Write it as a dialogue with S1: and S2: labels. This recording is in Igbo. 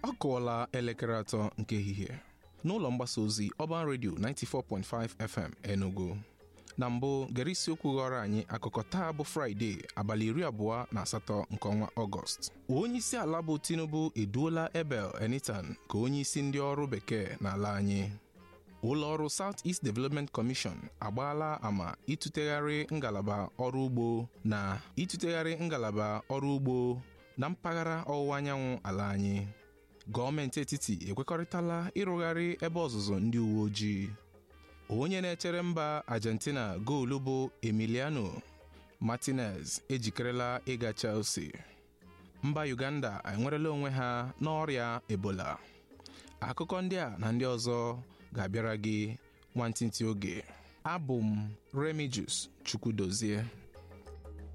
S1: ọ kụọla elekere atọ nke ehihie n'ụlọ mgbasa ozi Urban Radio 94.5 FM Enugu na mbụ gere isiokwu ghọrọ anyị akụkọ taa bụ Fraịde abalị iri abụọ na asatọ nke ọnwa Ọgọst onye isi ala bụ Tinubu eduola Ebel Enitan ka onye isi ndị ọrụ bekee n'ala anyị ụlọ ọrụ South East Development Commission agbaala ama ịtụtegharị ngalaba ọrụ ugbo na ịtụtegharị ngalaba ọrụ ugbo na mpaghara ọwụwa anyanwụ ala anyị gọọmenti etiti ekwekọrịtala ịrụgharị ebe ọzụzụ ndị uwe ojii onye na-echere mba Argentina goolu bụ Emiliano Martinez ejikerela ịga Chelsea mba Uganda enwerela onwe ha n'ọrịa Ebola akụkọ ndị a na ndị ọzọ ga-abịara gị nwantịntị oge abụ m Remijus Chukwudozie